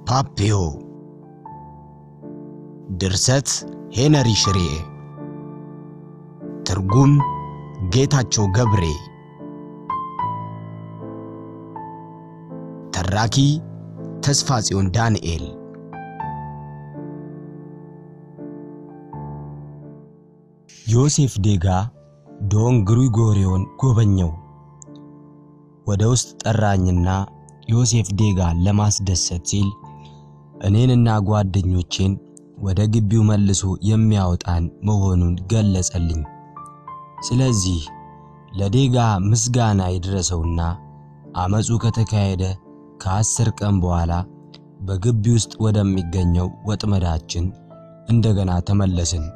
ፓፒዮ ድርሰት ሄነሪ ሽሬ ትርጉም ጌታቸው ገብሬ ተራኪ ተስፋ ጽዮን ዳንኤል ዮሴፍ ዴጋ ዶን ግሪጎሪዮን ጎበኘው። ወደ ውስጥ ጠራኝና ዮሴፍ ዴጋን ለማስደሰት ሲል እኔንና ጓደኞቼን ወደ ግቢው መልሶ የሚያወጣን መሆኑን ገለጸልኝ። ስለዚህ ለዴጋ ምስጋና ይድረሰውና አመፁ ከተካሄደ ከአስር ቀን በኋላ በግቢ ውስጥ ወደሚገኘው ወጥመዳችን እንደገና ተመለስን።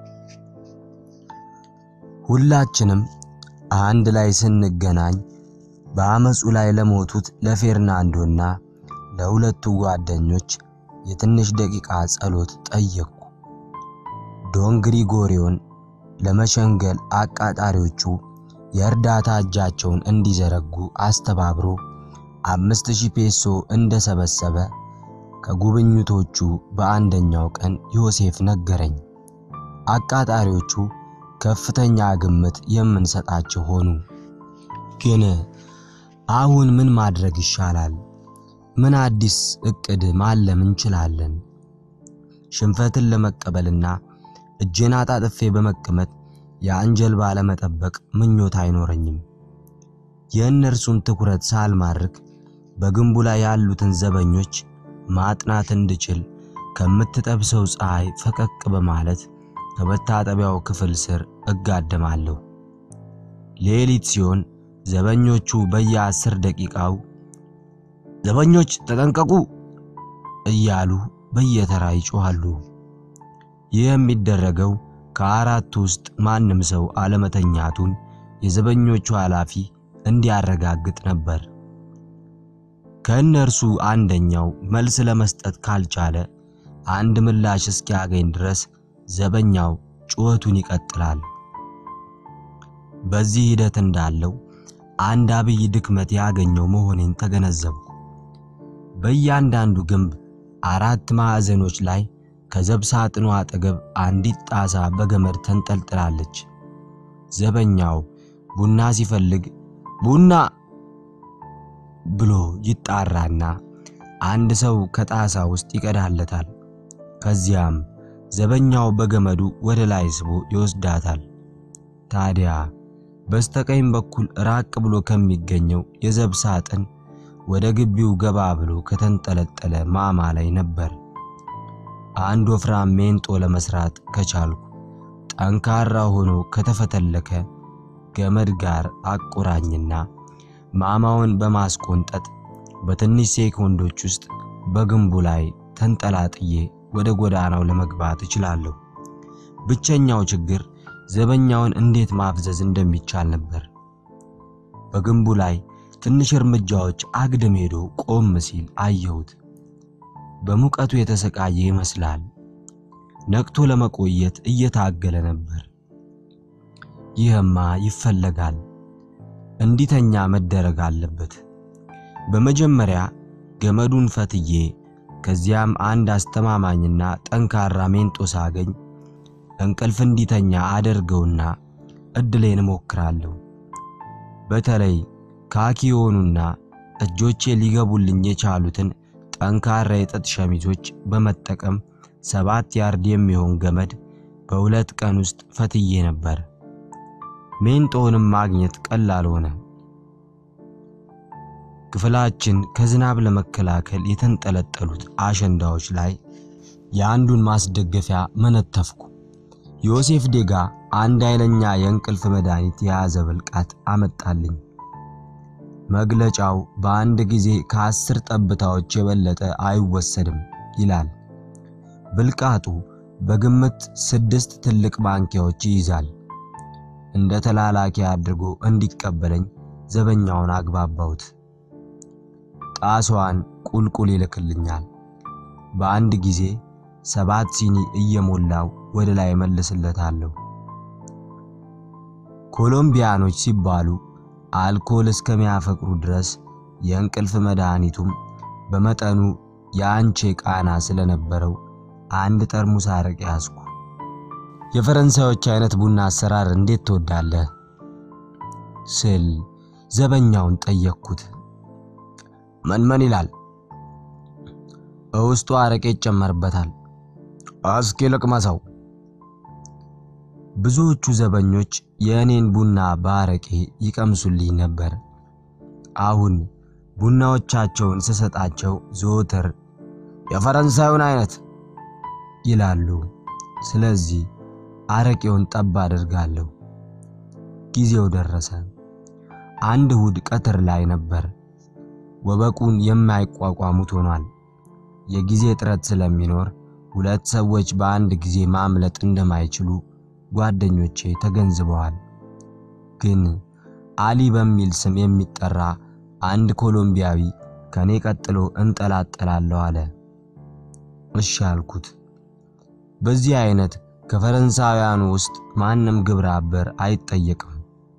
ሁላችንም አንድ ላይ ስንገናኝ በአመፁ ላይ ለሞቱት ለፌርናንዶና ለሁለቱ ጓደኞች የትንሽ ደቂቃ ጸሎት ጠየቅኩ። ዶን ግሪጎሪዮን ለመሸንገል አቃጣሪዎቹ የእርዳታ እጃቸውን እንዲዘረጉ አስተባብሮ አምስት ሺህ ፔሶ እንደሰበሰበ ከጉብኝቶቹ በአንደኛው ቀን ዮሴፍ ነገረኝ። አቃጣሪዎቹ ከፍተኛ ግምት የምንሰጣቸው ሆኑ። ግን አሁን ምን ማድረግ ይሻላል? ምን አዲስ እቅድ ማለም እንችላለን? ሽንፈትን ለመቀበልና እጄን አጣጥፌ በመቀመጥ ያን ጀልባ ለመጠበቅ ምኞት አይኖረኝም። የእነርሱን ትኩረት ሳልማርክ በግንቡ ላይ ያሉትን ዘበኞች ማጥናት እንድችል ከምትጠብሰው ፀሐይ ፈቀቅ በማለት ከመታጠቢያው ክፍል ስር እጋደማለሁ። ሌሊት ሲሆን ዘበኞቹ በየአስር ደቂቃው ዘበኞች ተጠንቀቁ እያሉ በየተራ ይጮኻሉ። ይህ የሚደረገው ከአራቱ ውስጥ ማንም ሰው አለመተኛቱን የዘበኞቹ ኃላፊ እንዲያረጋግጥ ነበር። ከእነርሱ አንደኛው መልስ ለመስጠት ካልቻለ አንድ ምላሽ እስኪያገኝ ድረስ ዘበኛው ጩኸቱን ይቀጥላል። በዚህ ሂደት እንዳለው አንድ አብይ ድክመት ያገኘው መሆኔን ተገነዘብኩ። በእያንዳንዱ ግንብ አራት ማዕዘኖች ላይ ከዘብ ሳጥኑ አጠገብ አንዲት ጣሳ በገመድ ተንጠልጥላለች። ዘበኛው ቡና ሲፈልግ ቡና ብሎ ይጣራና አንድ ሰው ከጣሳ ውስጥ ይቀዳለታል። ከዚያም ዘበኛው በገመዱ ወደ ላይ ስቦ ይወስዳታል። ታዲያ በስተቀኝ በኩል ራቅ ብሎ ከሚገኘው የዘብ ሳጥን ወደ ግቢው ገባ ብሎ ከተንጠለጠለ ማማ ላይ ነበር። አንድ ወፍራም ሜንጦ ለመስራት ከቻልኩ ጠንካራ ሆኖ ከተፈተለከ ገመድ ጋር አቆራኝና ማማውን በማስቆንጠጥ በትንሽ ሴኮንዶች ውስጥ በግንቡ ላይ ተንጠላጥዬ ወደ ጎዳናው ለመግባት እችላለሁ። ብቸኛው ችግር ዘበኛውን እንዴት ማፍዘዝ እንደሚቻል ነበር። በግንቡ ላይ ትንሽ እርምጃዎች አግድም ሄዶ ቆም ሲል አየሁት። በሙቀቱ የተሰቃየ ይመስላል። ነቅቶ ለመቆየት እየታገለ ነበር። ይህማ ይፈለጋል። እንዲተኛ መደረግ አለበት። በመጀመሪያ ገመዱን ፈትዬ ከዚያም አንድ አስተማማኝና ጠንካራ ሜንጦ ሳገኝ እንቅልፍ እንዲተኛ አደርገውና እድሌን እሞክራለሁ። በተለይ ካኪ የሆኑና እጆቼ ሊገቡልኝ የቻሉትን ጠንካራ የጥጥ ሸሚዞች በመጠቀም ሰባት ያርድ የሚሆን ገመድ በሁለት ቀን ውስጥ ፈትዬ ነበር። ሜንጦውንም ማግኘት ቀላል ሆነ። ክፍላችን ከዝናብ ለመከላከል የተንጠለጠሉት አሸንዳዎች ላይ የአንዱን ማስደገፊያ መነተፍኩ። ዮሴፍ ዴጋ አንድ ኃይለኛ የእንቅልፍ መድኃኒት የያዘ ብልቃጥ አመጣልኝ። መግለጫው በአንድ ጊዜ ከአስር ጠብታዎች የበለጠ አይወሰድም ይላል። ብልቃጡ በግምት ስድስት ትልቅ ማንኪያዎች ይይዛል። እንደ ተላላኪ አድርጎ እንዲቀበለኝ ዘበኛውን አግባባሁት። ጣሷን ቁልቁል ይልክልኛል። በአንድ ጊዜ ሰባት ሲኒ እየሞላው ወደ ላይ መልስለታለሁ። ኮሎምቢያኖች ሲባሉ አልኮል እስከሚያፈቅሩ ድረስ የእንቅልፍ መድኃኒቱም በመጠኑ የአንቼ ቃና ስለነበረው አንድ ጠርሙስ አረቄ ያዝኩ። የፈረንሳዮች አይነት ቡና አሰራር እንዴት ትወዳለህ? ስል ዘበኛውን ጠየቅኩት። ምን ምን ይላል? በውስጡ አረቄ ይጨመርበታል። እስኪ ልቅመሰው። ብዙዎቹ ዘበኞች የእኔን ቡና በአረቄ ይቀምሱልኝ ነበር። አሁን ቡናዎቻቸውን ስሰጣቸው ዘወትር የፈረንሳዩን አይነት ይላሉ። ስለዚህ አረቄውን ጠብ አድርጋለሁ። ጊዜው ደረሰ። አንድ እሁድ ቀትር ላይ ነበር። ወበቁን የማይቋቋሙት ሆኗል። የጊዜ እጥረት ስለሚኖር ሁለት ሰዎች በአንድ ጊዜ ማምለጥ እንደማይችሉ ጓደኞቼ ተገንዝበዋል። ግን አሊ በሚል ስም የሚጠራ አንድ ኮሎምቢያዊ ከኔ ቀጥሎ እንጠላጠላለሁ አለ። እሺ አልኩት። በዚህ አይነት ከፈረንሳውያኑ ውስጥ ማንም ግብረ አበር አይጠየቅም።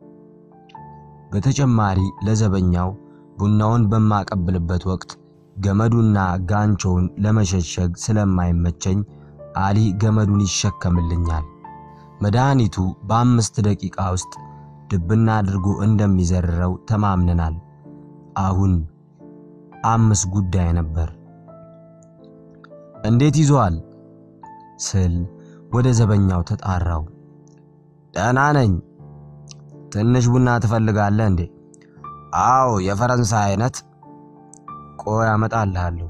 በተጨማሪ ለዘበኛው ቡናውን በማቀብልበት ወቅት ገመዱና ጋንቾውን ለመሸሸግ ስለማይመቸኝ አሊ ገመዱን ይሸከምልኛል። መድኃኒቱ በአምስት ደቂቃ ውስጥ ድብና አድርጎ እንደሚዘርረው ተማምነናል። አሁን አምስት ጉዳይ ነበር። እንዴት ይዟል ስል ወደ ዘበኛው ተጣራው። ደህና ነኝ። ትንሽ ቡና ትፈልጋለህ እንዴ? አዎ፣ የፈረንሳይ አይነት። ቆይ አመጣልሃለሁ።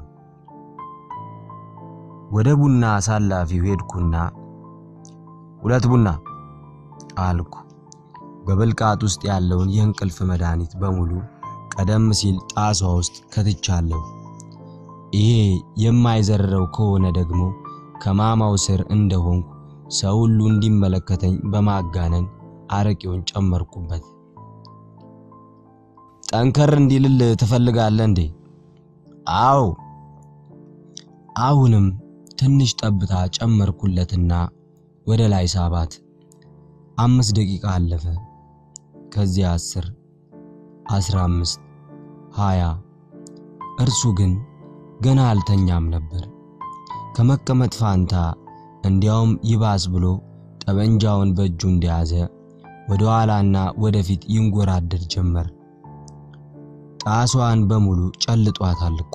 ወደ ቡና አሳላፊው ሄድኩና ሁለት ቡና አልኩ። በብልቃጥ ውስጥ ያለውን የእንቅልፍ መድኃኒት በሙሉ ቀደም ሲል ጣሷ ውስጥ ከትቻለሁ። ይሄ የማይዘርረው ከሆነ ደግሞ ከማማው ስር እንደሆንኩ ሰው ሁሉ እንዲመለከተኝ በማጋነን አረቄውን ጨመርኩበት። ጠንከር እንዲልል ትፈልጋለህ እንዴ? አዎ። አሁንም ትንሽ ጠብታ ጨመርኩለትና ወደ ላይ ሳባት። አምስት ደቂቃ አለፈ። ከዚያ አስር አስራ አምስት ሃያ እርሱ ግን ገና አልተኛም ነበር። ከመቀመጥ ፋንታ እንዲያውም ይባስ ብሎ ጠበንጃውን በእጁ እንደያዘ ወደ ኋላና ወደፊት ይንጎራደድ ጀመር። ጣሷን በሙሉ ጨልጧታል እኮ።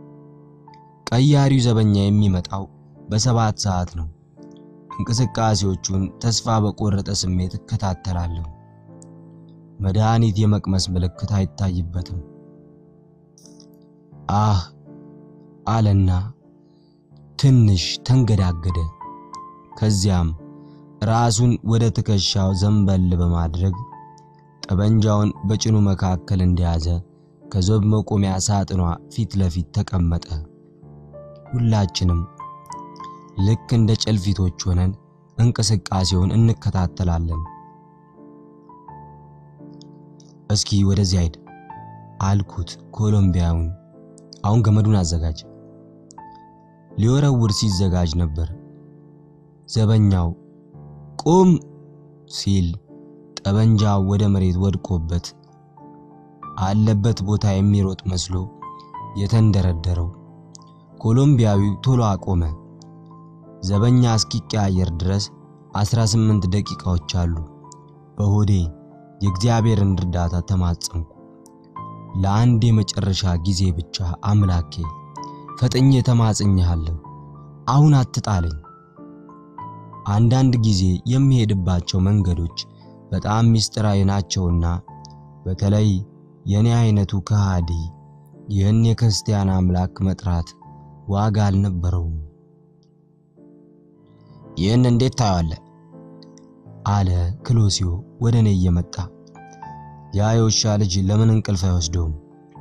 ቀያሪው ዘበኛ የሚመጣው በሰባት ሰዓት ነው። እንቅስቃሴዎቹን ተስፋ በቆረጠ ስሜት እከታተላለሁ። መድኃኒት የመቅመስ ምልክት አይታይበትም። አህ አለና ትንሽ ተንገዳገደ። ከዚያም ራሱን ወደ ትከሻው ዘንበል በማድረግ ጠበንጃውን በጭኑ መካከል እንደያዘ ከዘብ መቆሚያ ሳጥኗ ፊት ለፊት ተቀመጠ። ሁላችንም ልክ እንደ ጨልፊቶች ሆነን እንቅስቃሴውን እንከታተላለን። እስኪ ወደዚያ ሂድ አልኩት ኮሎምቢያውን። አሁን ገመዱን አዘጋጅ። ሊወረውር ሲዘጋጅ ነበር። ዘበኛው ቁም ሲል ጠበንጃው ወደ መሬት ወድቆበት አለበት ቦታ የሚሮጥ መስሎ የተንደረደረው ኮሎምቢያዊው ቶሎ አቆመ። ዘበኛ እስኪቀያየር ድረስ 18 ደቂቃዎች አሉ። በሆዴ የእግዚአብሔርን እርዳታ ተማጸንኩ። ለአንድ የመጨረሻ ጊዜ ብቻ አምላኬ ፈጥኜ ተማጽኜሃለሁ፣ አሁን አትጣለኝ። አንዳንድ ጊዜ የሚሄድባቸው መንገዶች በጣም ምስጢራዊ ናቸውና በተለይ የኔ አይነቱ ከሃዲ ይህን የክርስቲያን አምላክ መጥራት ዋጋ አልነበረውም። ይህን እንዴት ታየዋለህ? አለ ክሎሲዮ ወደ እኔ እየመጣ። ያ የውሻ ልጅ ለምን እንቅልፍ አይወስደውም?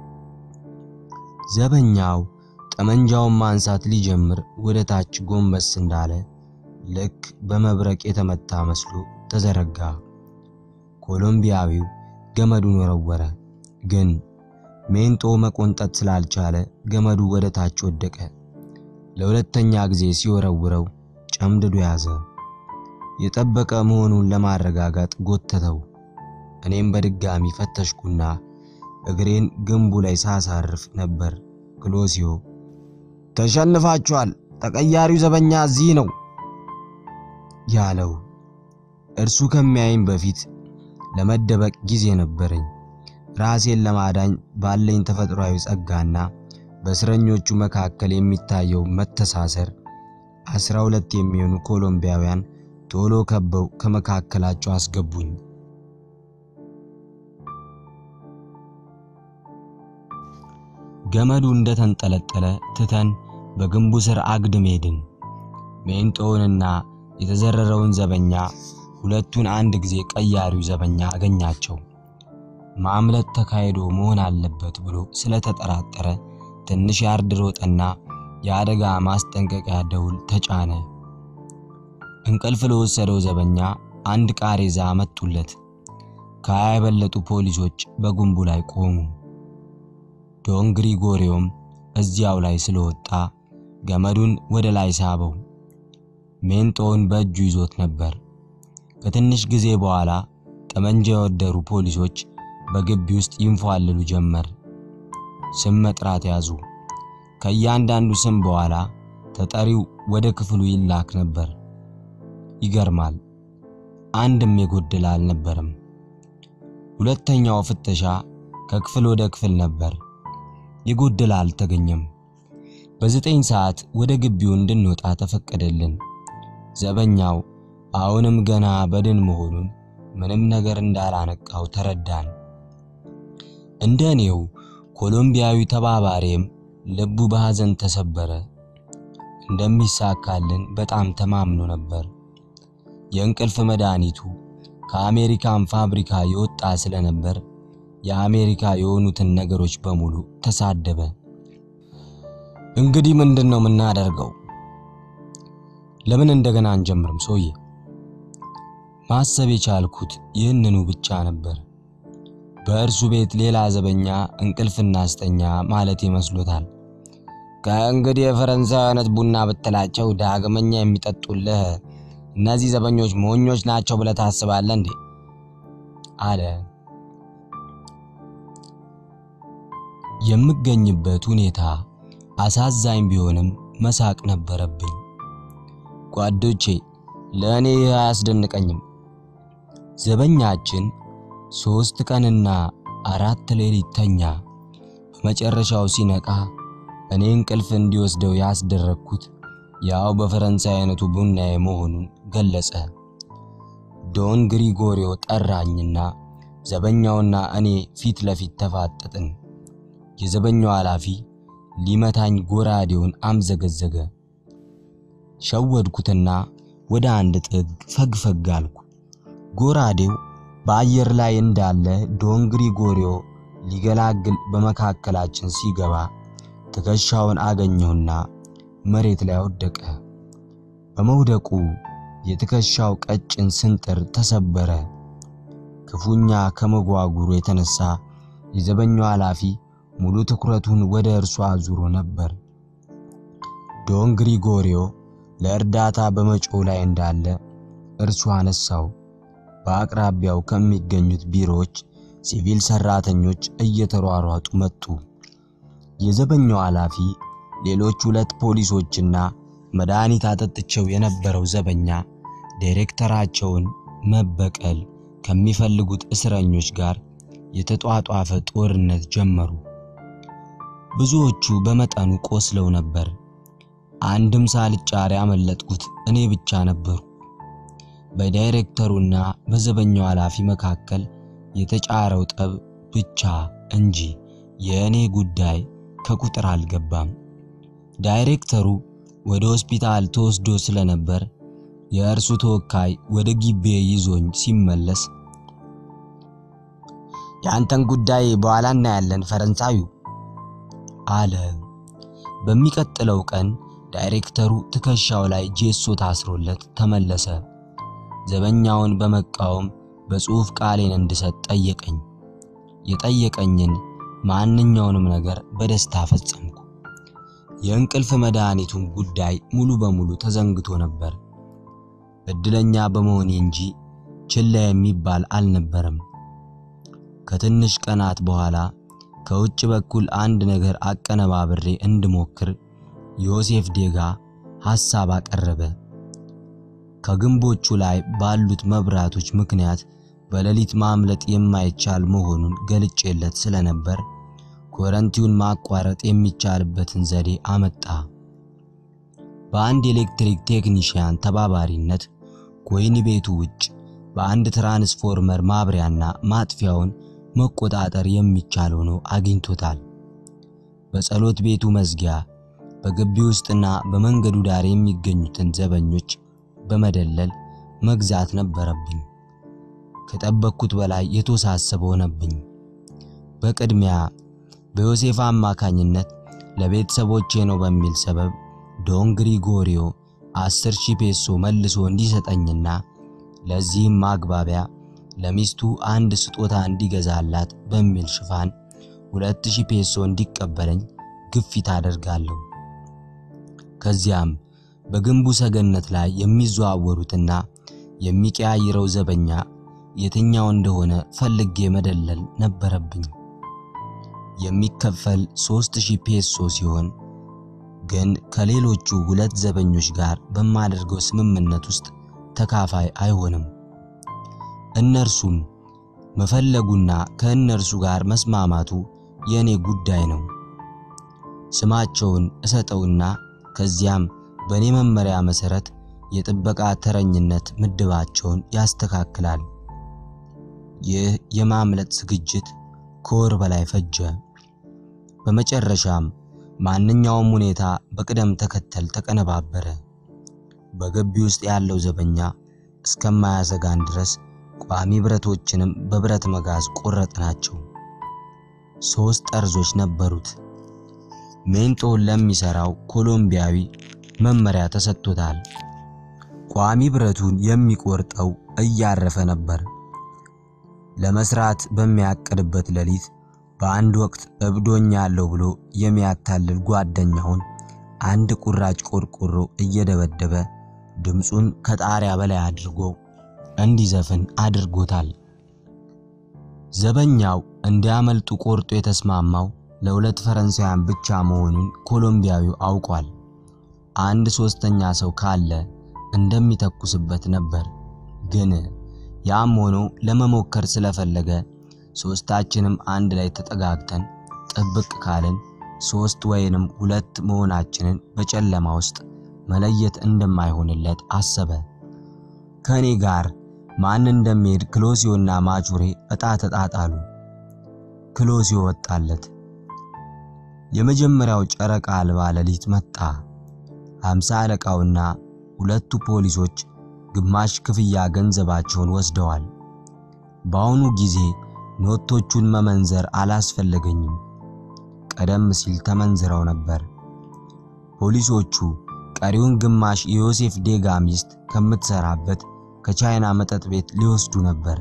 ዘበኛው ጠመንጃውን ማንሳት ሊጀምር ወደ ታች ጎንበስ እንዳለ ልክ በመብረቅ የተመታ መስሎ ተዘረጋ። ኮሎምቢያዊው ገመዱን ወረወረ፣ ግን ሜንጦ መቆንጠጥ ስላልቻለ ገመዱ ወደ ታች ወደቀ። ለሁለተኛ ጊዜ ሲወረውረው ጨምድዶ ያዘ። የጠበቀ መሆኑን ለማረጋጋት ጎተተው። እኔም በድጋሚ ፈተሽኩና እግሬን ግንቡ ላይ ሳሳርፍ ነበር ክሎሲዮ ተሸንፋችኋል፣ ተቀያሪው ዘበኛ እዚህ ነው ያለው እርሱ ከሚያይም በፊት ለመደበቅ ጊዜ ነበረኝ። ራሴን ለማዳኝ ባለኝ ተፈጥሯዊ ጸጋና በእስረኞቹ መካከል የሚታየው መተሳሰር አስራ ሁለት የሚሆኑ ኮሎምቢያውያን ቶሎ ከበው ከመካከላቸው አስገቡኝ። ገመዱ እንደተንጠለጠለ ትተን በግንቡ ስር አግድም ሄድን። ሜንጦውንና የተዘረረውን ዘበኛ ሁለቱን አንድ ጊዜ ቀያሪው ዘበኛ አገኛቸው። ማምለጥ ተካሂዶ መሆን አለበት ብሎ ስለተጠራጠረ ትንሽ ያርድ ሮጠና የአደጋ ማስጠንቀቂያ ደውል ተጫነ። እንቅልፍ ለወሰደው ዘበኛ አንድ ቃሬዛ መጡለት። ከሀያ የበለጡ ፖሊሶች በግንቡ ላይ ቆሙ። ዶን ግሪጎሪዮም እዚያው ላይ ስለወጣ ገመዱን ወደ ላይ ሳበው። ሜንጦውን በእጁ ይዞት ነበር። ከትንሽ ጊዜ በኋላ ጠመንጃ የወደሩ ፖሊሶች በግቢ ውስጥ ይንፏልሉ ጀመር። ስም መጥራት ያዙ። ከእያንዳንዱ ስም በኋላ ተጠሪው ወደ ክፍሉ ይላክ ነበር። ይገርማል፣ አንድም የጎደለ አልነበረም። ሁለተኛው ፍተሻ ከክፍል ወደ ክፍል ነበር። የጎደለ አልተገኘም። በዘጠኝ ሰዓት ወደ ግቢው እንድንወጣ ተፈቀደልን። ዘበኛው አሁንም ገና በድን መሆኑን ምንም ነገር እንዳላነቃው ተረዳን። እንደ እኔው ኮሎምቢያዊ ተባባሪም ልቡ በሐዘን ተሰበረ። እንደሚሳካልን በጣም ተማምኖ ነበር። የእንቅልፍ መድኃኒቱ ከአሜሪካን ፋብሪካ የወጣ ስለነበር የአሜሪካ የሆኑትን ነገሮች በሙሉ ተሳደበ። እንግዲህ ምንድን ነው የምናደርገው? ለምን እንደገና አንጀምርም? ሰውዬ ማሰብ የቻልኩት ይህንኑ ብቻ ነበር። በእርሱ ቤት ሌላ ዘበኛ እንቅልፍ እናስተኛ ማለት ይመስሎታል። ከእንግዲህ የፈረንሳይ አይነት ቡና ብትላቸው ዳግመኛ የሚጠጡልህ እነዚህ ዘበኞች ሞኞች ናቸው ብለህ ታስባለህ እንዴ? አለ። የምገኝበት ሁኔታ አሳዛኝ ቢሆንም መሳቅ ነበረብኝ። ጓዶቼ፣ ለእኔ ይህ አያስደንቀኝም። ዘበኛችን ሦስት ቀንና አራት ሌሊት ተኛ። በመጨረሻው ሲነቃ እኔ እንቅልፍ እንዲወስደው ያስደረግኩት ያው በፈረንሳይ አይነቱ ቡናዬ መሆኑን ገለጸ። ዶን ግሪጎሪዮ ጠራኝና ዘበኛውና እኔ ፊት ለፊት ተፋጠጥን። የዘበኛው ኃላፊ ሊመታኝ ጎራዴውን አምዘገዘገ። ሸወድኩትና ወደ አንድ ጥግ ፈግፈግ አልኩ። ጎራዴው በአየር ላይ እንዳለ ዶን ግሪጎሪዮ ሊገላግል በመካከላችን ሲገባ ትከሻውን አገኘሁና መሬት ላይ ወደቀ። በመውደቁ የትከሻው ቀጭን ስንጥር ተሰበረ። ክፉኛ ከመጓጉሩ የተነሳ የዘበኛው ኃላፊ ሙሉ ትኩረቱን ወደ እርሱ አዙሮ ነበር። ዶን ግሪጎሪዮ ለእርዳታ በመጮው ላይ እንዳለ እርሱ አነሳው። በአቅራቢያው ከሚገኙት ቢሮዎች ሲቪል ሰራተኞች እየተሯሯጡ መጡ። የዘበኛው ኃላፊ ሌሎች ሁለት ፖሊሶችና መድኃኒት አጠጥቸው የነበረው ዘበኛ ዳይሬክተራቸውን መበቀል ከሚፈልጉት እስረኞች ጋር የተጧጧፈ ጦርነት ጀመሩ። ብዙዎቹ በመጠኑ ቆስለው ነበር። አንድም ሳልጫር ያመለጥኩት እኔ ብቻ ነበሩ። በዳይሬክተሩና በዘበኛው ኃላፊ መካከል የተጫረው ጠብ ብቻ እንጂ የእኔ ጉዳይ ከቁጥር አልገባም። ዳይሬክተሩ ወደ ሆስፒታል ተወስዶ ስለነበር የእርሱ ተወካይ ወደ ግቤ ይዞኝ ሲመለስ የአንተን ጉዳይ በኋላ እናያለን ፈረንሳዩ አለ። በሚቀጥለው ቀን ዳይሬክተሩ ትከሻው ላይ ጄሶ ታስሮለት ተመለሰ። ዘበኛውን በመቃወም በጽሑፍ ቃሌን እንድሰጥ ጠየቀኝ። የጠየቀኝን ማንኛውንም ነገር በደስታ ፈጸምኩ። የእንቅልፍ መድኃኒቱን ጉዳይ ሙሉ በሙሉ ተዘንግቶ ነበር። እድለኛ በመሆኔ እንጂ ችላ የሚባል አልነበረም። ከትንሽ ቀናት በኋላ ከውጭ በኩል አንድ ነገር አቀነባብሬ እንድሞክር ዮሴፍ ዴጋ ሐሳብ አቀረበ። ከግንቦቹ ላይ ባሉት መብራቶች ምክንያት በሌሊት ማምለጥ የማይቻል መሆኑን ገልጬለት ስለነበር ኮረንቲውን ማቋረጥ የሚቻልበትን ዘዴ አመጣ። በአንድ ኤሌክትሪክ ቴክኒሽያን ተባባሪነት ከወህኒ ቤቱ ውጭ በአንድ ትራንስፎርመር ማብሪያና ማጥፊያውን መቆጣጠር የሚቻል ሆኖ አግኝቶታል። በጸሎት ቤቱ መዝጊያ በግቢ ውስጥና በመንገዱ ዳር የሚገኙትን ዘበኞች በመደለል መግዛት ነበረብኝ። ከጠበቅኩት በላይ የተወሳሰበ ሆነብኝ። በቅድሚያ በዮሴፍ አማካኝነት ለቤተሰቦቼ ነው በሚል ሰበብ ዶን ግሪጎሪዮ አስር ሺህ ፔሶ መልሶ እንዲሰጠኝና ለዚህም ማግባቢያ ለሚስቱ አንድ ስጦታ እንዲገዛላት በሚል ሽፋን ሁለት ሺህ ፔሶ እንዲቀበለኝ ግፊት አደርጋለሁ። ከዚያም በግንቡ ሰገነት ላይ የሚዘዋወሩትና የሚቀያይረው ዘበኛ የትኛው እንደሆነ ፈልጌ መደለል ነበረብኝ። የሚከፈል ሦስት ሺህ ፔሶ ሲሆን ግን ከሌሎቹ ሁለት ዘበኞች ጋር በማደርገው ስምምነት ውስጥ ተካፋይ አይሆንም። እነርሱን መፈለጉና ከእነርሱ ጋር መስማማቱ የእኔ ጉዳይ ነው። ስማቸውን እሰጠውና ከዚያም በእኔ መመሪያ መሠረት የጥበቃ ተረኝነት ምድባቸውን ያስተካክላል። ይህ የማምለጥ ዝግጅት ከወር በላይ ፈጀ። በመጨረሻም ማንኛውም ሁኔታ በቅደም ተከተል ተቀነባበረ። በግቢ ውስጥ ያለው ዘበኛ እስከማያሰጋን ድረስ ቋሚ ብረቶችንም በብረት መጋዝ ቆረጥናቸው። ሦስት ጠርዞች ነበሩት። ሜንጦን ለሚሰራው ኮሎምቢያዊ መመሪያ ተሰጥቶታል። ቋሚ ብረቱን የሚቆርጠው እያረፈ ነበር። ለመስራት በሚያቅድበት ሌሊት በአንድ ወቅት እብዶኛለሁ ብሎ የሚያታልል ጓደኛውን አንድ ቁራጭ ቆርቆሮ እየደበደበ ድምፁን ከጣሪያ በላይ አድርጎ እንዲዘፍን አድርጎታል። ዘበኛው እንዲያመልጡ ቆርጦ የተስማማው ለሁለት ፈረንሳውያን ብቻ መሆኑን ኮሎምቢያዊው አውቋል። አንድ ሶስተኛ ሰው ካለ እንደሚተኩስበት ነበር። ግን ያም ሆኖ ለመሞከር ስለፈለገ ሶስታችንም አንድ ላይ ተጠጋግተን ጥብቅ ካልን ሶስት ወይንም ሁለት መሆናችንን በጨለማ ውስጥ መለየት እንደማይሆንለት አሰበ። ከእኔ ጋር ማን እንደሚሄድ ክሎሲዮና ማቹሬ ዕጣ ተጣጣሉ። ክሎሲዮ ወጣለት። የመጀመሪያው ጨረቃ አልባ ሌሊት መጣ። ሃምሳ አለቃውና ሁለቱ ፖሊሶች ግማሽ ክፍያ ገንዘባቸውን ወስደዋል። በአሁኑ ጊዜ ኖቶቹን መመንዘር አላስፈለገኝም። ቀደም ሲል ተመንዝረው ነበር። ፖሊሶቹ ቀሪውን ግማሽ የዮሴፍ ዴጋ ሚስት ከምትሰራበት ከቻይና መጠጥ ቤት ሊወስዱ ነበር።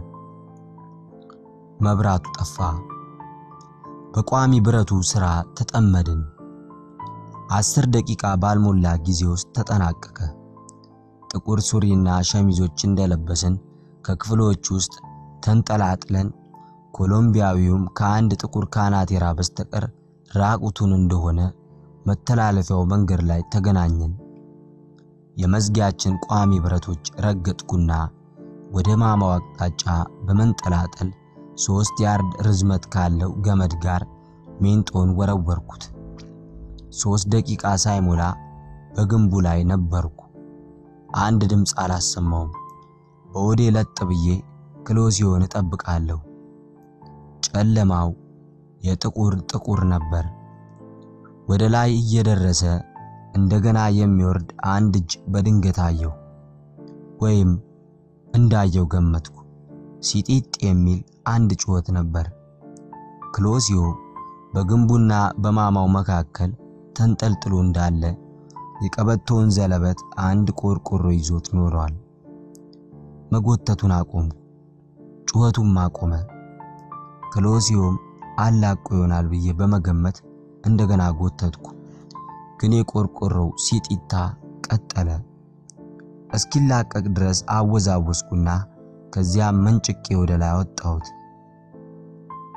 መብራቱ ጠፋ። በቋሚ ብረቱ ሥራ ተጠመድን። አስር ደቂቃ ባልሞላ ጊዜ ውስጥ ተጠናቀቀ። ጥቁር ሱሪና ሸሚዞች እንደለበስን ከክፍሎች ውስጥ ተንጠላጥለን ኮሎምቢያዊውም ከአንድ ጥቁር ካናቴራ በስተቀር ራቁቱን እንደሆነ መተላለፊያው መንገድ ላይ ተገናኘን። የመዝጊያችን ቋሚ ብረቶች ረገጥኩና ወደ ማማው አቅጣጫ በመንጠላጠል ሦስት ያርድ ርዝመት ካለው ገመድ ጋር ሜንጦን ወረወርኩት። ሦስት ደቂቃ ሳይሞላ በግንቡ ላይ ነበርኩ። አንድ ድምፅ አላሰማውም። በወዴ ለጥ ብዬ ክሎሲዮን እጠብቃለሁ። ጨለማው የጥቁር ጥቁር ነበር። ወደ ላይ እየደረሰ እንደገና የሚወርድ አንድ እጅ በድንገት አየሁ፣ ወይም እንዳየው ገመትኩ። ሲጢጥ የሚል አንድ ጩኸት ነበር። ክሎሲዮ በግንቡና በማማው መካከል ተንጠልጥሎ እንዳለ የቀበቶውን ዘለበት አንድ ቆርቆሮ ይዞት ኖሯል። መጎተቱን አቆምኩ። ጩኸቱም አቆመ። ክሎሲዮም አላቆ ይሆናል ብዬ በመገመት እንደገና ጎተትኩ። ግን የቆርቆሮው ሲጢታ ቀጠለ። እስኪላቀቅ ድረስ አወዛወስኩና ከዚያም መንጭቄ ወደ ላይ አወጣሁት።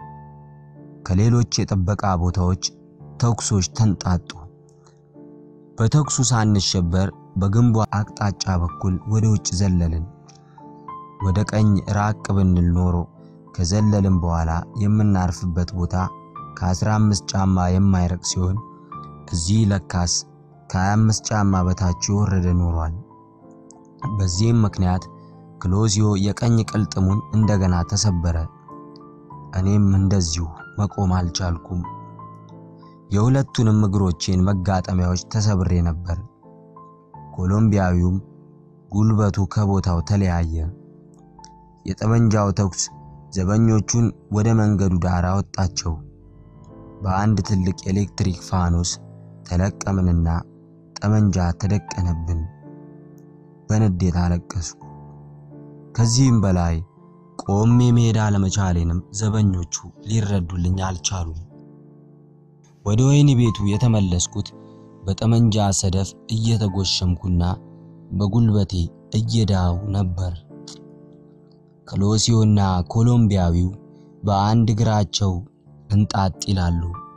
ከሌሎች የጥበቃ ቦታዎች ተኩሶች ተንጣጡ። በተኩሱ ሳንሸበር በግንቡ አቅጣጫ በኩል ወደ ውጭ ዘለልን። ወደ ቀኝ ራቅ ብንል ኖሮ ከዘለልን በኋላ የምናርፍበት ቦታ ከ15 ጫማ የማይረቅ ሲሆን እዚህ ለካስ ከ25 ጫማ በታች የወረደ ኖሯል። በዚህም ምክንያት ክሎዚዮ የቀኝ ቅልጥሙን እንደገና ተሰበረ። እኔም እንደዚሁ መቆም አልቻልኩም። የሁለቱንም እግሮቼን መጋጠሚያዎች ተሰብሬ ነበር። ኮሎምቢያዊውም ጉልበቱ ከቦታው ተለያየ። የጠመንጃው ተኩስ ዘበኞቹን ወደ መንገዱ ዳር አወጣቸው። በአንድ ትልቅ ኤሌክትሪክ ፋኖስ ተለቀምንና ጠመንጃ ተደቀነብን። በንዴት አለቀስኩ። ከዚህም በላይ ቆሜ መሄድ አለመቻሌንም ዘበኞቹ ሊረዱልኝ አልቻሉም። ወደ ወህኒ ቤቱ የተመለስኩት በጠመንጃ ሰደፍ እየተጎሸምኩና በጉልበቴ እየዳው ነበር። ክሎሲዮና ኮሎምቢያዊው በአንድ እግራቸው እንጣጥ ይላሉ።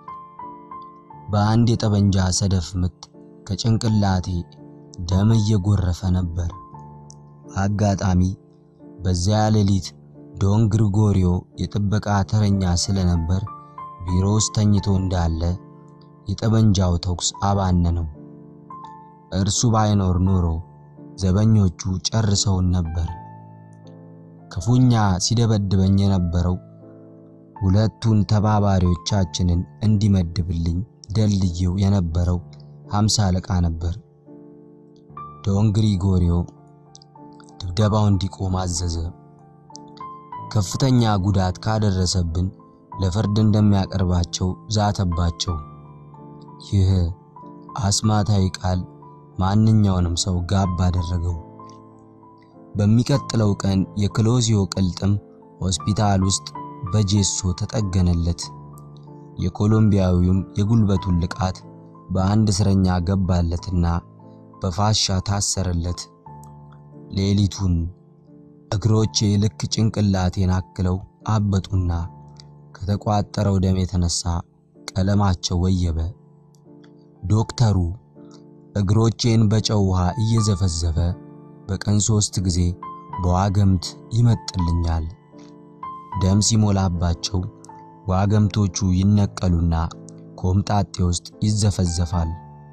በአንድ የጠመንጃ ሰደፍ ምት ከጭንቅላቴ ደም እየጎረፈ ነበር። አጋጣሚ በዚያ ሌሊት ዶን ግሪጎሪዮ የጥበቃ ተረኛ ስለነበር ቢሮ ውስጥ ተኝቶ እንዳለ የጠመንጃው ተኩስ አባነነው። እርሱ ባይኖር ኖሮ ዘበኞቹ ጨርሰውን ነበር። ክፉኛ ሲደበድበኝ የነበረው ሁለቱን ተባባሪዎቻችንን እንዲመድብልኝ ደልዬው የነበረው ሃምሳ አለቃ ነበር። ዶን ግሪጎሪዮ ድብደባው እንዲቆም አዘዘ። ከፍተኛ ጉዳት ካደረሰብን ለፍርድ እንደሚያቀርባቸው ዛተባቸው። ይህ አስማታዊ ቃል ማንኛውንም ሰው ጋብ አደረገው። በሚቀጥለው ቀን የክሎዚዮ ቅልጥም ሆስፒታል ውስጥ በጄሶ ተጠገነለት። የኮሎምቢያዊውም የጉልበቱን ልቃት በአንድ እስረኛ ገባለትና በፋሻ ታሰረለት። ሌሊቱን እግሮቼ ልክ ጭንቅላቴን አክለው አበጡና ከተቋጠረው ደም የተነሳ ቀለማቸው ወየበ። ዶክተሩ እግሮቼን በጨው ውሃ እየዘፈዘፈ በቀን ሶስት ጊዜ በዋገምት ይመጥልኛል። ደም ሲሞላባቸው ዋገምቶቹ ይነቀሉና ኮምጣጤ ውስጥ ይዘፈዘፋል።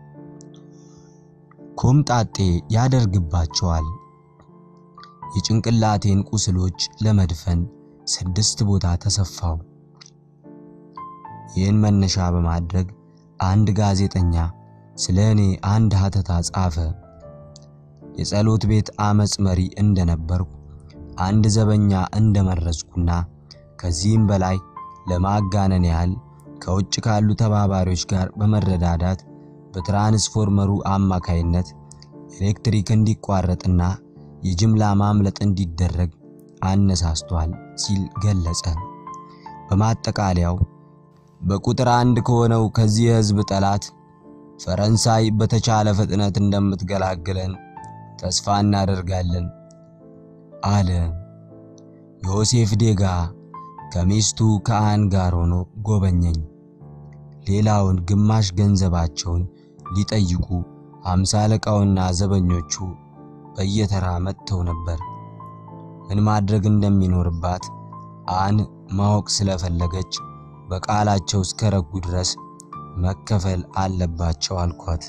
ኮምጣጤ ያደርግባቸዋል። የጭንቅላቴን ቁስሎች ለመድፈን ስድስት ቦታ ተሰፋው። ይህን መነሻ በማድረግ አንድ ጋዜጠኛ ስለ እኔ አንድ ሀተታ ጻፈ። የጸሎት ቤት አመፅ መሪ እንደነበርኩ አንድ ዘበኛ እንደመረዝኩና ከዚህም በላይ ለማጋነን ያህል ከውጭ ካሉ ተባባሪዎች ጋር በመረዳዳት በትራንስፎርመሩ አማካይነት ኤሌክትሪክ እንዲቋረጥና የጅምላ ማምለጥ እንዲደረግ አነሳስቷል ሲል ገለጸ። በማጠቃለያው በቁጥር አንድ ከሆነው ከዚህ የሕዝብ ጠላት ፈረንሳይ በተቻለ ፍጥነት እንደምትገላግለን ተስፋ እናደርጋለን አለ። ዮሴፍ ዴጋ ከሚስቱ ከአን ጋር ሆኖ ጎበኘኝ። ሌላውን ግማሽ ገንዘባቸውን ሊጠይቁ አምሳ አለቃውና ዘበኞቹ በየተራ መጥተው ነበር። ምን ማድረግ እንደሚኖርባት አን ማወቅ ስለፈለገች በቃላቸው እስከረጉ ድረስ መከፈል አለባቸው አልኳት።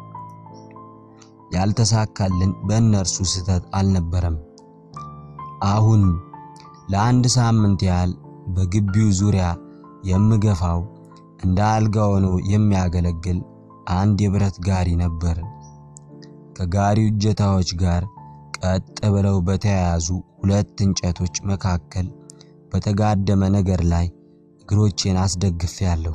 ያልተሳካልን በእነርሱ ስህተት አልነበረም። አሁን ለአንድ ሳምንት ያህል በግቢው ዙሪያ የምገፋው እንደ አልጋ ሆኖ የሚያገለግል አንድ የብረት ጋሪ ነበር። ከጋሪው እጀታዎች ጋር ቀጥ ብለው በተያያዙ ሁለት እንጨቶች መካከል በተጋደመ ነገር ላይ እግሮቼን አስደግፌያለሁ።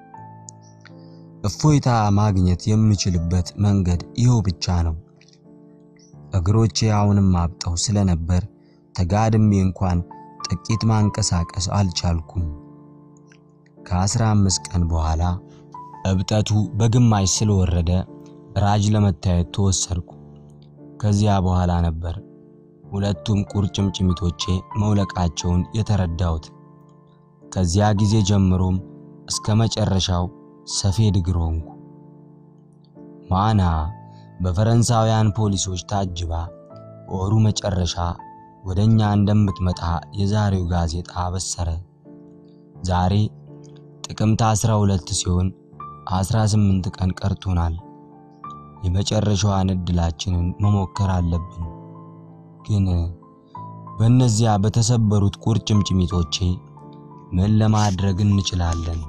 እፎይታ ማግኘት የምችልበት መንገድ ይኸው ብቻ ነው። እግሮቼ አሁንም አብጠው ስለነበር ተጋድሜ እንኳን ጥቂት ማንቀሳቀስ አልቻልኩም። ከአስራ አምስት ቀን በኋላ እብጠቱ በግማሽ ስለወረደ ራጅ ለመታየት ተወሰድኩ። ከዚያ በኋላ ነበር ሁለቱም ቁርጭምጭሚቶቼ መውለቃቸውን የተረዳሁት። ከዚያ ጊዜ ጀምሮም እስከ መጨረሻው ሰፌድ እግር ሆንኩ። ማና በፈረንሳውያን ፖሊሶች ታጅባ ወሩ መጨረሻ ወደ እኛ እንደምትመጣ የዛሬው ጋዜጣ አበሰረ። ዛሬ ጥቅምት 12 ሲሆን 18 ቀን ቀርቶናል። የመጨረሻዋን እድላችንን መሞከር አለብን። ግን በእነዚያ በተሰበሩት ቁርጭምጭሚቶቼ ምን ለማድረግ እንችላለን?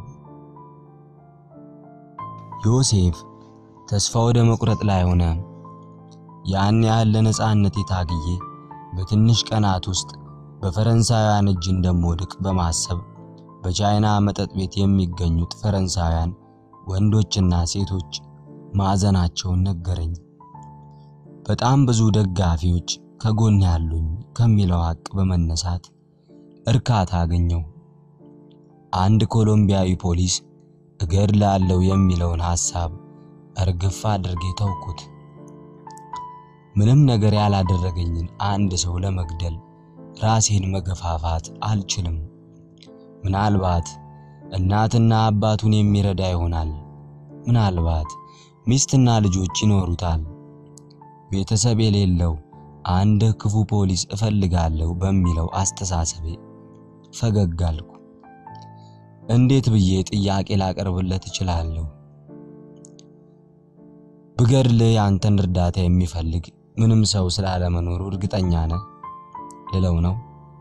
ዮሴፍ ተስፋ ወደ መቁረጥ ላይ ሆነ። ያን ያህል ለነጻነት የታግዬ በትንሽ ቀናት ውስጥ በፈረንሳውያን እጅ እንደምወድቅ በማሰብ በቻይና መጠጥ ቤት የሚገኙት ፈረንሳውያን ወንዶችና ሴቶች ማዕዘናቸውን ነገረኝ። በጣም ብዙ ደጋፊዎች ከጎን ያሉኝ ከሚለው ሐቅ በመነሳት እርካታ አገኘው። አንድ ኮሎምቢያዊ ፖሊስ እገድላለሁ የሚለውን ሐሳብ እርግፍ አድርጌ ተውኩት። ምንም ነገር ያላደረገኝን አንድ ሰው ለመግደል ራሴን መገፋፋት አልችልም። ምናልባት እናትና አባቱን የሚረዳ ይሆናል። ምናልባት ሚስትና ልጆች ይኖሩታል። ቤተሰብ የሌለው አንድ ክፉ ፖሊስ እፈልጋለሁ በሚለው አስተሳሰቤ ፈገግ አልኩ። እንዴት ብዬ ጥያቄ ላቀርብለት እችላለሁ? ብገድልህ ያንተን እርዳታ የሚፈልግ ምንም ሰው ስላለመኖሩ እርግጠኛ ነህ ልለው ነው።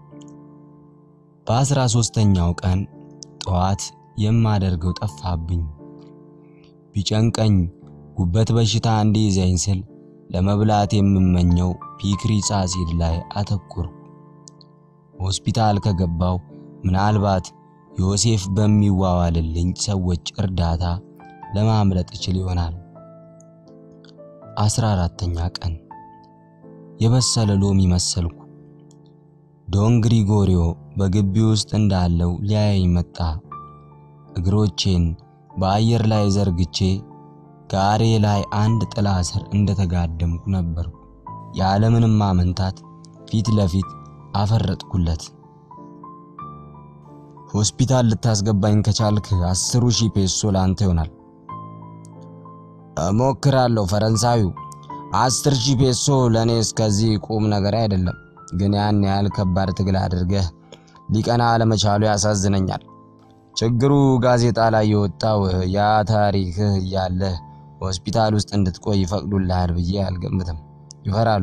በአስራ ሶስተኛው ቀን ጠዋት የማደርገው ጠፋብኝ። ቢጨንቀኝ ጉበት በሽታ እንዲይዘኝ ስል ለመብላት የምመኘው ፒክሪስ አሲድ ላይ አተኩር። ሆስፒታል ከገባው ምናልባት ዮሴፍ በሚዋዋልልኝ ሰዎች እርዳታ ለማምለጥ እችል ይሆናል። አስራ አራተኛ ቀን የበሰለ ሎሚ መሰልኩ። ዶን ግሪጎሪዮ በግቢ ውስጥ እንዳለው ሊያየኝ መጣ። እግሮቼን በአየር ላይ ዘርግቼ ጋሬ ላይ አንድ ጥላ ስር እንደተጋደምኩ ነበርኩ። ያለምንም ማመንታት ፊት ለፊት አፈረጥኩለት። ሆስፒታል ልታስገባኝ ከቻልክ አስሩ ሺህ ፔሶ ላንተ ይሆናል። እሞክራለሁ ፈረንሳዊው። አስር ሺህ ፔሶ ለእኔ እስከዚህ ቁም ነገር አይደለም፣ ግን ያን ያህል ከባድ ትግል አድርገህ ሊቀና አለመቻሉ ያሳዝነኛል። ችግሩ ጋዜጣ ላይ የወጣው ያ ታሪክህ እያለህ ሆስፒታል ውስጥ እንድትቆይ ይፈቅዱልሃል ብዬ አልገምትም። ይፈራሉ።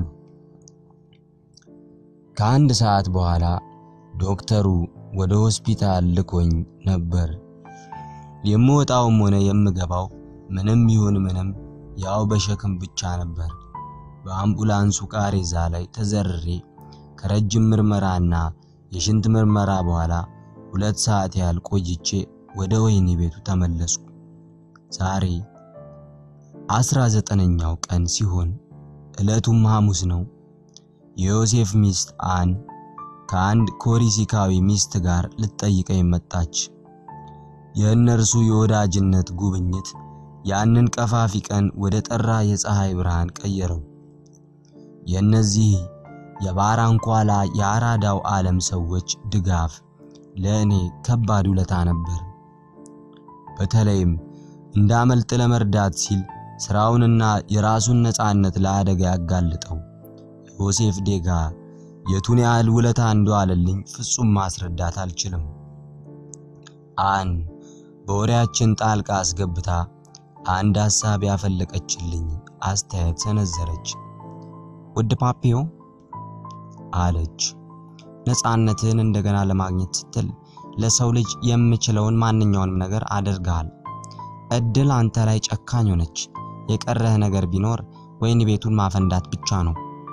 ከአንድ ሰዓት በኋላ ዶክተሩ ወደ ሆስፒታል ልኮኝ ነበር። የምወጣውም ሆነ የምገባው ምንም ይሁን ምንም ያው በሸክም ብቻ ነበር። በአምቡላንሱ ቃሬዛ ላይ ተዘርሬ ከረጅም ምርመራና የሽንት ምርመራ በኋላ ሁለት ሰዓት ያህል ቆይቼ ወደ ወህኒ ቤቱ ተመለስኩ። ዛሬ አስራ ዘጠነኛው ቀን ሲሆን ዕለቱም ሐሙስ ነው። የዮሴፍ ሚስት አን ከአንድ ኮሪሲካዊ ሚስት ጋር ልትጠይቀኝ መጣች። የእነርሱ የወዳጅነት ጉብኝት ያንን ቀፋፊ ቀን ወደ ጠራ የፀሐይ ብርሃን ቀየረው። የእነዚህ የባራንኳላ የአራዳው ዓለም ሰዎች ድጋፍ ለእኔ ከባድ ውለታ ነበር። በተለይም እንዳመልጥ ለመርዳት ሲል ስራውንና የራሱን ነፃነት ለአደጋ ያጋልጠው ዮሴፍ ዴጋ የቱን ያህል ውለታ እንደዋለልኝ ፍጹም ማስረዳት አልችልም። አን በወሬያችን ጣልቃ አስገብታ አንድ ሐሳብ ያፈለቀችልኝ አስተያየት ሰነዘረች። ውድ ፓፒዮ አለች፣ ነፃነትህን እንደገና ለማግኘት ስትል ለሰው ልጅ የምችለውን ማንኛውንም ነገር አድርገሃል። እድል አንተ ላይ ጨካኝ ሆነች። የቀረህ ነገር ቢኖር ወህኒ ቤቱን ማፈንዳት ብቻ ነው።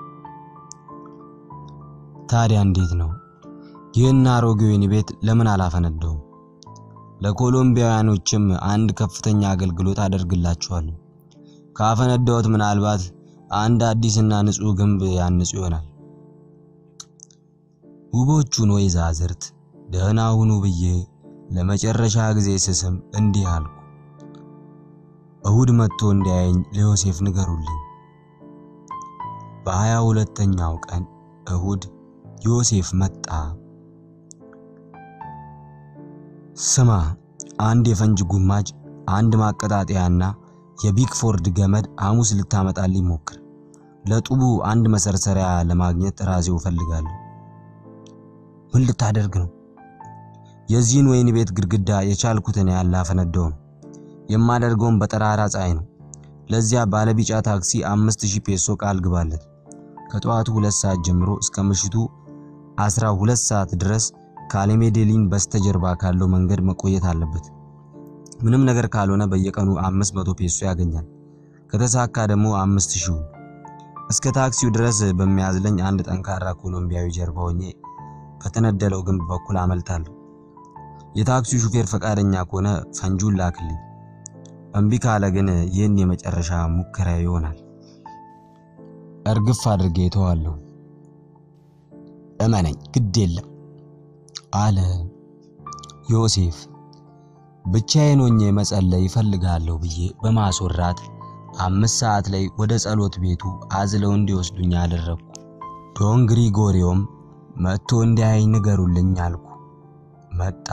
ታዲያ እንዴት ነው? ይህን አሮጌ ወህኒ ቤት ለምን አላፈነዳውም? ለኮሎምቢያውያኖችም አንድ ከፍተኛ አገልግሎት አደርግላቸዋለሁ። ካፈነዳሁት ምናልባት አንድ አዲስና ንጹሕ ግንብ ያንጹ ይሆናል። ውቦቹን ወይዛዝርት ደህና ሁኑ ብዬ ለመጨረሻ ጊዜ ስስም እንዲህ አልኩ። እሁድ መጥቶ እንዲያየኝ ለዮሴፍ ንገሩልኝ። በሀያ ሁለተኛው ቀን እሁድ ዮሴፍ መጣ። ስማ፣ አንድ የፈንጅ ጉማጅ፣ አንድ ማቀጣጠያና የቢክፎርድ ገመድ ሐሙስ ልታመጣልኝ ሞክር። ለጡቡ አንድ መሰርሰሪያ ለማግኘት ራሴው እፈልጋለሁ። ምን ልታደርግ ነው? የዚህን ወይን ቤት ግድግዳ የቻልኩትን ያህል ላፈነዳው ነው። የማደርገውን በጠራራ ፀሐይ ነው። ለዚያ ባለቢጫ ታክሲ አምስት ሺህ ፔሶ ቃል ግባለት። ከጠዋቱ ሁለት ሰዓት ጀምሮ እስከ ምሽቱ አስራ ሁለት ሰዓት ድረስ ከአሌሜዴሊን በስተጀርባ ካለው መንገድ መቆየት አለበት። ምንም ነገር ካልሆነ በየቀኑ አምስት መቶ ፔሶ ያገኛል። ከተሳካ ደግሞ አምስት ሺው እስከ ታክሲው ድረስ በሚያዝለኝ አንድ ጠንካራ ኮሎምቢያዊ ጀርባ ሆኜ በተነደለው ግንብ በኩል አመልጣለሁ። የታክሲው ሹፌር ፈቃደኛ ከሆነ ፈንጁን ላክልኝ። እምቢ ካለ ግን ይህን የመጨረሻ ሙከራ ይሆናል። እርግፍ አድርጌ ተዋለሁ። እመነኝ፣ ግድ የለም አለ ዮሴፍ። ብቻዬን ሆኜ መጸለይ ይፈልጋለሁ ብዬ በማስወራት አምስት ሰዓት ላይ ወደ ጸሎት ቤቱ አዝለው እንዲወስዱኝ አደረግኩ። ዶን ግሪጎሪዮም መጥቶ እንዲያይ ንገሩልኝ አልኩ። መጣ።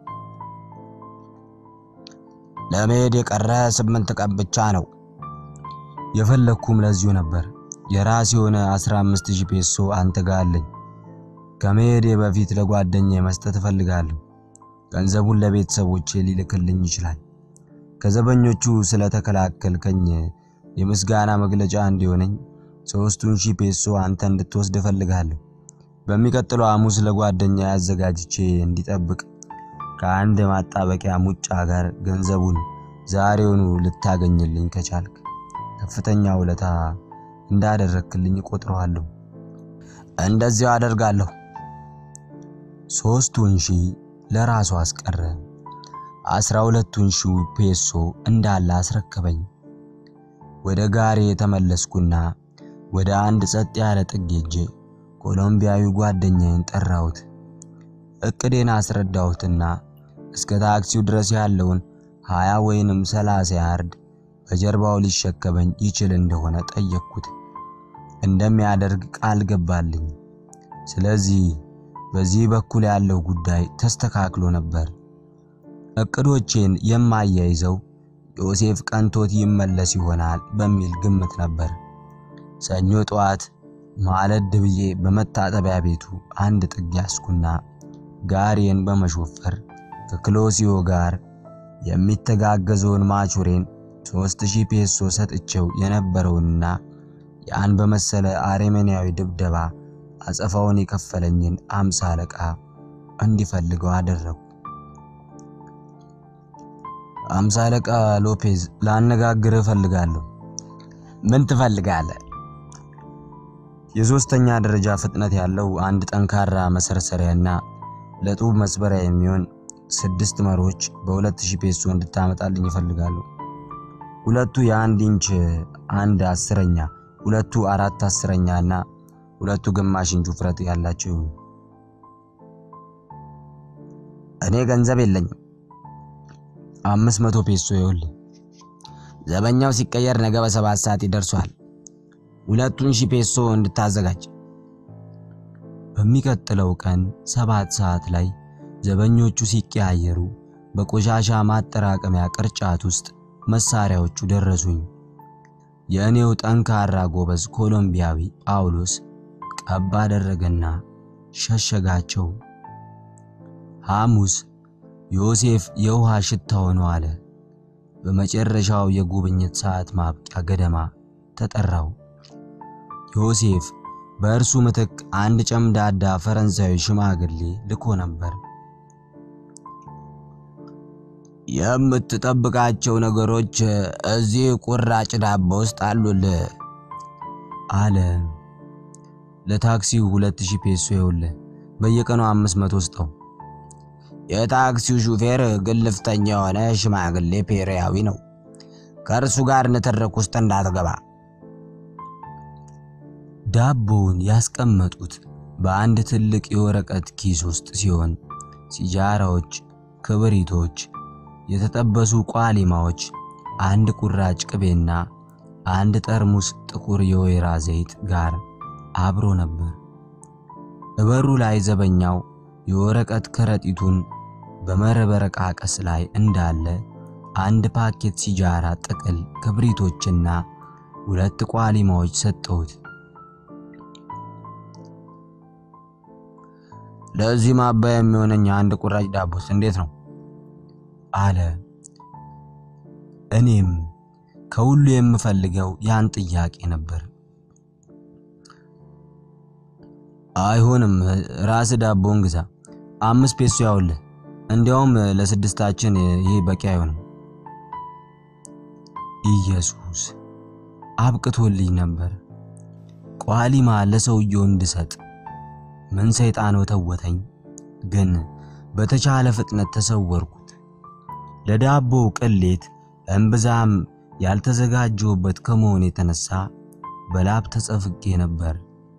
ለመሄድ የቀረ ስምንት ቀን ብቻ ነው። የፈለግኩም ለዚሁ ነበር። የራስ የሆነ 15000 ፔሶ አንተ ጋር አለኝ። ከመሄዴ በፊት ለጓደኛ መስጠት እፈልጋለሁ። ገንዘቡን ለቤተሰቦቼ ሊልክልኝ ይችላል። ከዘበኞቹ ስለተከላከልከኝ የምስጋና መግለጫ እንዲሆነኝ ሶስቱን ሺህ ፔሶ አንተ እንድትወስድ እፈልጋለሁ። በሚቀጥለው ሐሙስ ለጓደኛ ያዘጋጅቼ እንዲጠብቅ ከአንድ ማጣበቂያ ሙጫ ጋር ገንዘቡን ዛሬውኑ ልታገኝልኝ ከቻልክ ከፍተኛ ውለታ እንዳደረክልኝ እቆጥረዋለሁ። እንደዚያው አደርጋለሁ። ሶስቱን ሺህ ለራሱ አስቀረ። አስራ ሁለቱን ሺህ ፔሶ እንዳለ አስረከበኝ። ወደ ጋሬ የተመለስኩና ወደ አንድ ጸጥ ያለ ጥግ ሄጄ ኮሎምቢያዊ ጓደኛዬን ጠራሁት። እቅዴን አስረዳሁትና እስከ ታክሲው ድረስ ያለውን ሀያ ወይንም ሰላሳ ያርድ በጀርባው ሊሸከመኝ ይችል እንደሆነ ጠየቅኩት። እንደሚያደርግ ቃል ገባልኝ። ስለዚህ በዚህ በኩል ያለው ጉዳይ ተስተካክሎ ነበር። እቅዶቼን የማያይዘው ዮሴፍ ቀንቶት ይመለስ ይሆናል በሚል ግምት ነበር። ሰኞ ጠዋት ማለድ ብዬ በመታጠቢያ ቤቱ አንድ ጥግ ያስኩና ጋሬን በመሾፈር ከክሎሲዮ ጋር የሚተጋገዘውን ማቹሬን ሦስት ሺህ ፔሶ ሰጥቼው የነበረውንና ያን በመሰለ አሬሜንያዊ ድብደባ አጸፋውን የከፈለኝን አምሳ አለቃ እንዲፈልገው አደረጉ። አምሳ አለቃ ሎፔዝ ላነጋግርህ እፈልጋለሁ። ምን ትፈልጋለህ? የሶስተኛ ደረጃ ፍጥነት ያለው አንድ ጠንካራ መሰርሰሪያና ለጡብ መስበሪያ የሚሆን ስድስት መሮች በሁለት ሺህ ፔሶ እንድታመጣልኝ ይፈልጋሉ። ሁለቱ የአንድ ኢንች አንድ አስረኛ፣ ሁለቱ አራት አስረኛ እና ሁለቱ ግማሽ ኢንች ውፍረት ያላቸው ይሁኑ። እኔ ገንዘብ የለኝም። አምስት መቶ ፔሶ ይኸውልህ። ዘበኛው ሲቀየር ነገ በሰባት ሰዓት ይደርሷል። ሁለቱን ሺህ ፔሶ እንድታዘጋጅ። በሚቀጥለው ቀን ሰባት ሰዓት ላይ ዘበኞቹ ሲቀያየሩ በቆሻሻ ማጠራቀሚያ ቅርጫት ውስጥ መሳሪያዎቹ ደረሱኝ። የእኔው ጠንካራ ጎበዝ ኮሎምቢያዊ ጳውሎስ ቀባ አደረገና ሸሸጋቸው። ሐሙስ ዮሴፍ የውሃ ሽታ ሆኖ አለ። በመጨረሻው የጉብኝት ሰዓት ማብቂያ ገደማ ተጠራው። ዮሴፍ በእርሱ ምትክ አንድ ጨምዳዳ ፈረንሳዊ ሽማግሌ ልኮ ነበር። የምትጠብቃቸው ነገሮች እዚህ ቁራጭ ዳቦ ውስጥ አሉልህ አለ። ለታክሲው ሁለት ሺህ ፔሶ ይኸውልህ፣ በየቀኑ አምስት መቶ ስጠው። የታክሲው ሹፌር ግልፍተኛ የሆነ ሽማግሌ ፔሪያዊ ነው። ከእርሱ ጋር ንትርክ ውስጥ እንዳትገባ። ዳቦውን ያስቀመጡት በአንድ ትልቅ የወረቀት ኪስ ውስጥ ሲሆን ሲጃራዎች፣ ክብሪቶች፣ የተጠበሱ ቋሊማዎች፣ አንድ ቁራጭ ቅቤና አንድ ጠርሙስ ጥቁር የወይራ ዘይት ጋር አብሮ ነበር። እበሩ ላይ ዘበኛው የወረቀት ከረጢቱን በመረበረቃቀስ ላይ እንዳለ አንድ ፓኬት ሲጃራ ጥቅል ክብሪቶችና ሁለት ቋሊማዎች ሰጠሁት። ለዚህ ማባያ የሚሆነኝ አንድ ቁራጭ ዳቦስ እንዴት ነው አለ። እኔም ከሁሉ የምፈልገው ያን ጥያቄ ነበር። አይሆንም፣ ራስ ዳቦን ግዛ፣ አምስት ፔሶ ያውልህ። እንዲያውም ለስድስታችን ይሄ በቂ አይሆንም። ኢየሱስ አብቅቶልኝ ነበር። ቋሊማ ለሰውየው እንድሰጥ ምን ሰይጣን ወተወተኝ። ግን በተቻለ ፍጥነት ተሰወርኩት። ለዳቦው ቅሌት እምብዛም ያልተዘጋጀሁበት ከመሆን የተነሳ በላብ ተጸፍጌ ነበር።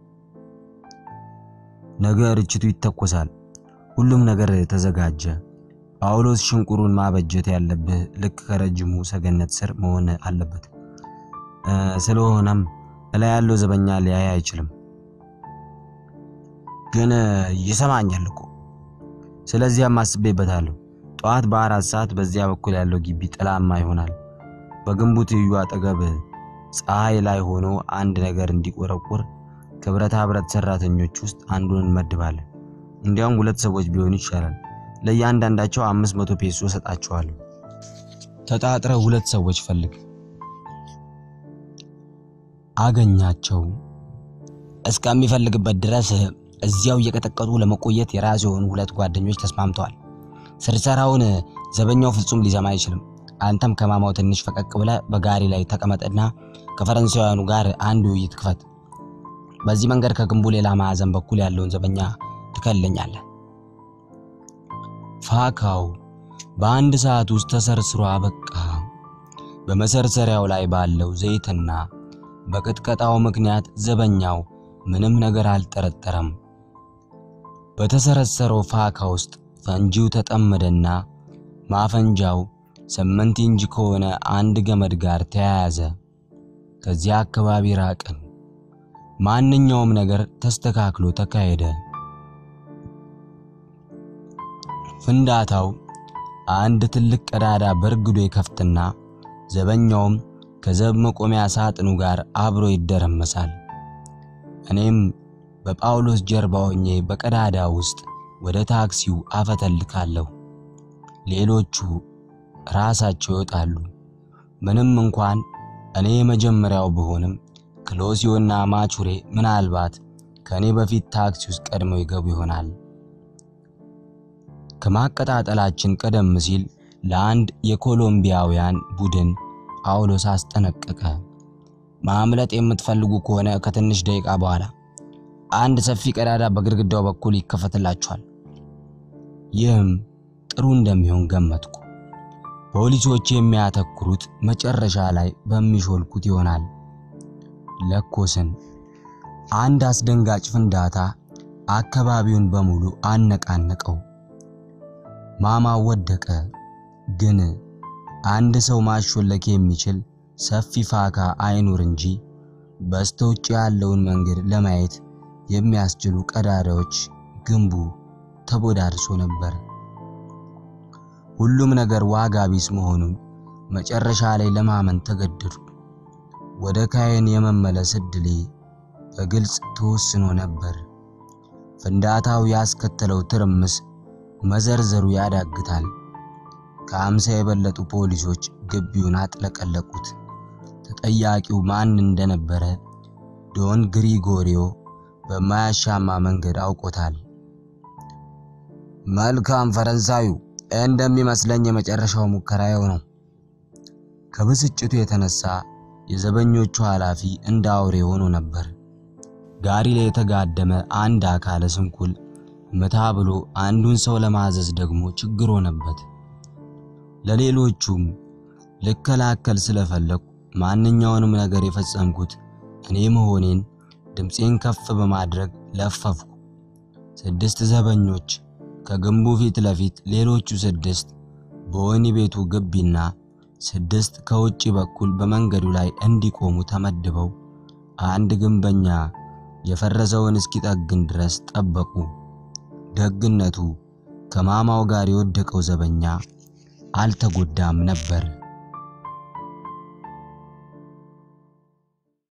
ነገ ርችቱ ይተኮሳል። ሁሉም ነገር ተዘጋጀ። ጳውሎስ ሽንቁሩን ማበጀት ያለብህ ልክ ከረጅሙ ሰገነት ስር መሆን አለበት። ስለሆነም እላይ ያለው ዘበኛ ሊያይ አይችልም። ግን ይሰማኛል እኮ። ስለዚያም አስቤበታለሁ። ጠዋት በአራት ሰዓት በዚያ በኩል ያለው ግቢ ጥላማ ይሆናል። በግንቡ ትይዩ አጠገብ ፀሐይ ላይ ሆኖ አንድ ነገር እንዲቆረቁር ከብረታ ብረት ሰራተኞች ውስጥ አንዱን እንመድባለን። እንዲያውም ሁለት ሰዎች ቢሆኑ ይሻላል። ለእያንዳንዳቸው አምስት መቶ ፔሶ ሰጣቸዋለሁ። ተጣጥረ ሁለት ሰዎች ፈልግ። አገኛቸው። እስከሚፈልግበት ድረስ እዚያው እየቀጠቀጡ ለመቆየት የራሱ የሆኑ ሁለት ጓደኞች ተስማምተዋል። ስርሰራውን ዘበኛው ፍጹም ሊሰማ አይችልም። አንተም ከማማው ትንሽ ፈቀቅ ብለ በጋሪ ላይ ተቀመጥና ከፈረንሳውያኑ ጋር አንድ ውይይት ክፈት። በዚህ መንገድ ከግንቡ ሌላ ማዕዘን በኩል ያለውን ዘበኛ ትከልኛለህ። ፋካው በአንድ ሰዓት ውስጥ ተሰርስሮ አበቃ። በመሰርሰሪያው ላይ ባለው ዘይትና በቅጥቀጣው ምክንያት ዘበኛው ምንም ነገር አልጠረጠረም። በተሰረሰረው ፋካ ውስጥ ፈንጂው ተጠመደና ማፈንጃው ስምንት ኢንች ከሆነ አንድ ገመድ ጋር ተያያዘ። ከዚያ አካባቢ ራቅን። ማንኛውም ነገር ተስተካክሎ ተካሄደ። ፍንዳታው አንድ ትልቅ ቀዳዳ በርግዶ ይከፍትና ዘበኛውም ከዘብ መቆሚያ ሳጥኑ ጋር አብሮ ይደረመሳል። እኔም በጳውሎስ ጀርባ ሆኜ በቀዳዳ ውስጥ ወደ ታክሲው አፈተልካለሁ። ሌሎቹ ራሳቸው ይወጣሉ። ምንም እንኳን እኔ የመጀመሪያው ብሆንም ክሎሲዮና ማቹሬ ምናልባት ከእኔ በፊት ታክሲ ውስጥ ቀድመው ይገቡ ይሆናል። ከማቀጣጠላችን ቀደም ሲል ለአንድ የኮሎምቢያውያን ቡድን ጳውሎስ አስጠነቀቀ። ማምለጥ የምትፈልጉ ከሆነ ከትንሽ ደቂቃ በኋላ አንድ ሰፊ ቀዳዳ በግድግዳው በኩል ይከፈትላችኋል። ይህም ጥሩ እንደሚሆን ገመትኩ። ፖሊሶች የሚያተኩሩት መጨረሻ ላይ በሚሾልኩት ይሆናል። ለኮስን። አንድ አስደንጋጭ ፍንዳታ አካባቢውን በሙሉ አነቃነቀው። ማማው ወደቀ። ግን አንድ ሰው ማሾለክ የሚችል ሰፊ ፋካ አይኑር እንጂ በስተውጭ ያለውን መንገድ ለማየት የሚያስችሉ ቀዳዳዎች ግንቡ ተቦዳድሶ ነበር። ሁሉም ነገር ዋጋ ቢስ መሆኑን መጨረሻ ላይ ለማመን ተገደዱ። ወደ ካየን የመመለስ ዕድሌ በግልጽ ተወስኖ ነበር። ፍንዳታው ያስከተለው ትርምስ መዘርዘሩ ያዳግታል። ከአምሳ የበለጡ ፖሊሶች ግቢውን አጥለቀለቁት። ተጠያቂው ማን እንደነበረ ዶን ግሪጎሪዮ በማያሻማ መንገድ አውቆታል። መልካም ፈረንሳዩ፣ እንደሚመስለኝ የመጨረሻው ሙከራው ነው። ከብስጭቱ የተነሳ የዘበኞቹ ኃላፊ እንደ አውሬ ሆኖ ነበር። ጋሪ ላይ የተጋደመ አንድ አካለ ስንኩል መታ ብሎ አንዱን ሰው ለማዘዝ ደግሞ ችግር ሆነበት። ለሌሎቹም ልከላከል ስለፈለኩ ማንኛውንም ነገር የፈጸምኩት እኔ መሆኔን ድምፄን ከፍ በማድረግ ለፈፍኩ። ስድስት ዘበኞች ከግንቡ ፊት ለፊት፣ ሌሎቹ ስድስት በወህኒ ቤቱ ግቢና ስድስት ከውጭ በኩል በመንገዱ ላይ እንዲቆሙ ተመድበው አንድ ግንበኛ የፈረሰውን እስኪጠግን ድረስ ጠበቁ። ደግነቱ ከማማው ጋር የወደቀው ዘበኛ አልተጎዳም ነበር።